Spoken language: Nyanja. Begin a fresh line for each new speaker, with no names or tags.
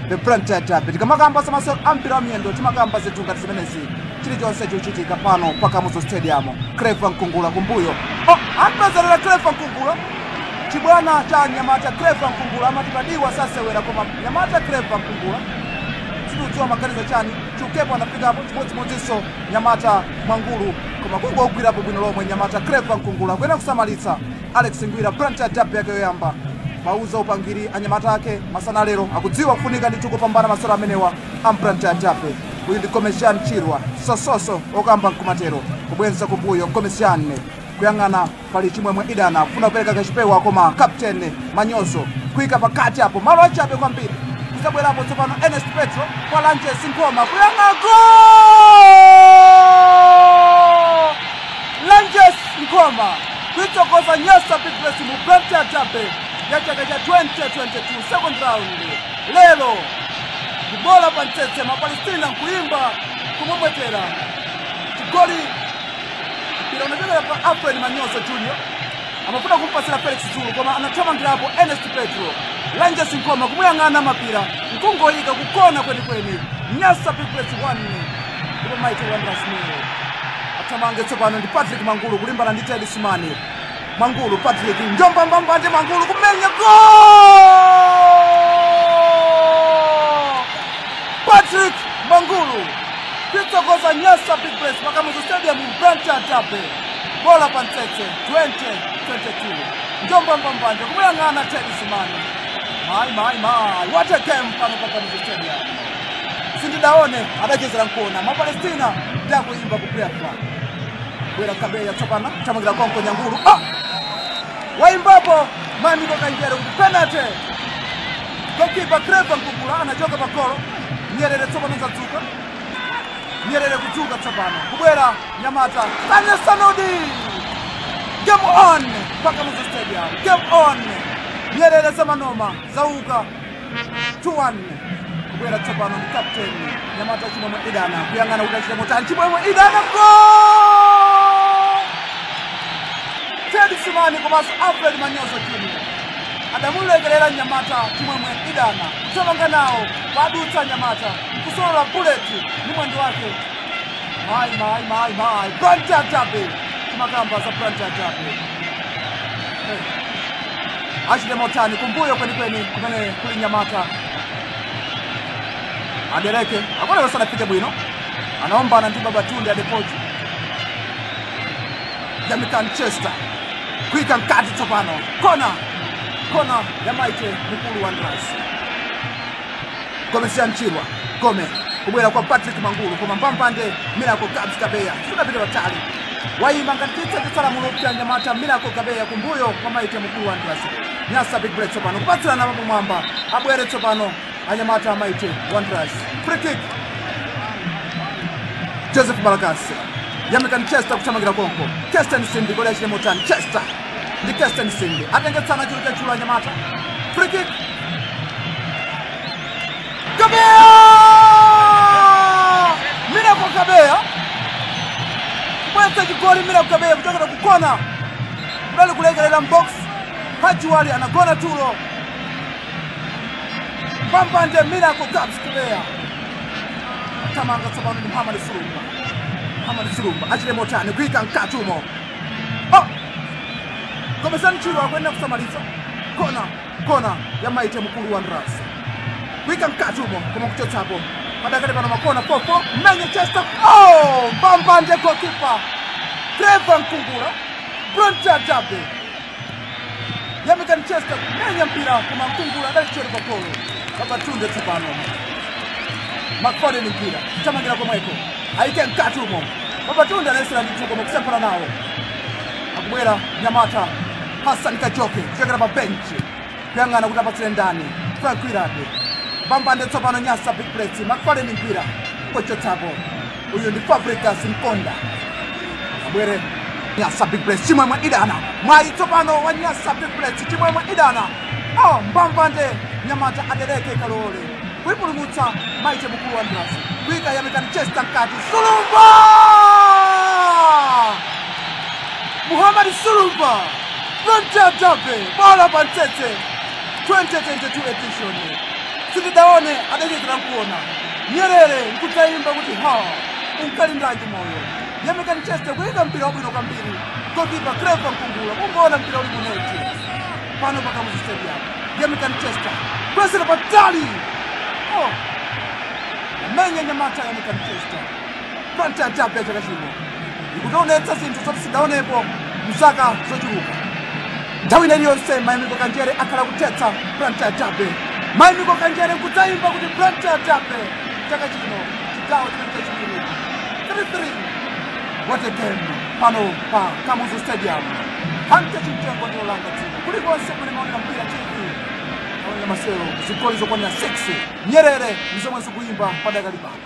the Blantyre Derby tikamakamba za masewero ampira wa miyendo timakamba zinthu ngati zimenezi chilichonse chikuchitika pano pa kamuzu stadium cleva mkungula kumbuyo oh, ampezerera cleva mkungula chibwana cha nyamata cleva mkungula amatipadiwa sasewera koma nyamata cleva mkungula sikudziwa maganizo chani chukepo anafikapo chimodzimodzinso nyamata mwangulu koma kungo ogwirapo bwino lomwe nyamata cleva mkungula kuyena kusamalitsa alex ngwira Blantyre Derby yake yoyamba mauza upangiri anyamata ake masana lero akudziwa kufunika ndithu kupambana masewero amenewa a Blantyre Derby uyu ndi komesian chirwa sososo okamba mkumatero kubwenza kumbuyo komesian kuyang'ana pali chimwemwe idana kufuna kupereka kachipewa koma captain manyozo kuyika pakati apo malo achabe kwambiri kuzabwerapo tsopano ernest petro kwa lanches nkoma kuyang'ana gol lanches nkoma kuitsokoza nyasa big bless mu Blantyre Derby ya chaka cha 2022 second round lero kubola pantsetse mapalestina nkuimba kumwemwetera chigoli mpira unachokera pa alfred manyoso junior amafuna kumpasira felix zulu koma anathamangirapo ernest petro langes nkoma kumuyang'ana mapira nkungoyika kukona kwenikweni nyasa biglet 1 ndipo maite wandrasmil athamange tsopano ndi patrick mangulu kulimbana ndi ted simani mangulu patrick njombambambandi mangulu kumenya gol patrick mangulu kwitsokoza nyasa big bless pakamuzu stadium Blantyre Derby bola pantsetse 2022 njombambambanje kumuyang'ana ted simani mai mai mai what a game pano pakamuzu stadium sindidaone adachezera nkona mapalestina ndakuimba kuprepa bwera kabeya tsopano thamangira konko nyangulu ah! waimbapo mamiko kanjere kuti penalty gokipa creva nkungula anachoka pagolo nyerere tsopano zadzuka nyerere kudzuka tsopano kubwera nyamata tanya sanodi game on mpaka muzo stadium game on nyerere zamanoma zauka 2-1 kubwera tsopano ndi captain nyamata chimwemwe idana kuyang'ana kuti achite motani chimwemwe idana gol ted simani komanso alfred manyoso junior adamulekerera nyamata chimwemwe idana kuthamanga nawo padutsa nyamata kusolola buleti ndi mwendo wake mai mai mai mai Blantyre Derby timakamba za Blantyre Derby hey. achite motani kumbuyo kwenikweni kumene kuli nyamata adereke akonero sanafike bwino anaombana ndi babatunde adepoji yamikan chester kuika mkati tsopano kona kona ya maite mkulu wa ndras gomesian chirwa gome kubwera kwa patrick mangulu koma mpampande miracle gabs kabeya sunapita patali wayima ngati chitsetsetsala mulupya nyamata miracle kabeya kumbuyo kwa maite mkulu wa ndras nyasa big break tsopano kupatsirana pamwamba abwere tsopano anyamata amaite wonders free kick joseph malakasi yamikani chester kuthamangira konko kesten sindi goli achite motani chester ndi kesten sindi atengetsana chilo chachulo anyamata free kick kabeya mirako kabeya kubwetsa chigoli mirako kabeya kuchokera kukona kudali kulekerera mbox hajiwali anagona tulo pambande miracle gabs kubeya tamanga tsopano ndi muhamadi sulumba muhamadi sulumba achite motani kuyika mkati umo oh! komesani chilo akuyenera kusamalitsa kona kona ya maite mkulu wa ndrasi kuyika mkati umo koma kuchotsapo padakati pano makona fofo mmenye chester oh! pambande gokipa treva mkungula Blantyre Derby yamikani chester kumenya mpira koma mkungula adalichori pa polo babatunde tsopano makfade ni mpira tamangira komweko aike mkati umo babatunde anayesera ndithu koma kusempana nawo akubwera nyamata hasan kajoke kuchokera pa benchi kuyang'ana kuti apatsire ndani frank wirade bambande tsopano nyasa big plate makfade ni mpira kochotsapo uyu ndi fabricas mkonda abwere nyasa big plate chimwemwe idana mwayi tsopano wa nyasa big plate chimwemwe idana oh mbambande nyamata adereke kalole kuipulumutsa maite mkulu wa ndrasi kuika yamikani chester mkati sulumba muhamadi sulumba Blantyre Derby bola pantsetse 2022 edition sitidaone adachitira kuona nyerere nkudzaimba kuti ha unkalindaji moyo yemekani cheste kuyika mpira wabwino kwambiri gokipa kreva mkungula kungoona mpira uli kuneti pano pakamuzi stadium yemekani chester kwesera patali oh. amenya nyamata yemekani chester planta ya tape ya chaka chino ikutionetsa zinthu zoti sidaonepo mzaka zochuluka nthawi ina iliyonse mayimiko kanjere akhala kuthetsa planta ya tape mayimiko kanjere kudzayimba kuti planta ya tape chaka chino chigawo chimene chachiwiri 33 what a game pano pa kamuzu stadium hante chimtengo ndiolanga dzino kulikonse kuli maonera mpira tv aonera masero zigoli zokwanira 6 nyerere ndizomwe zikuyimba padakali pano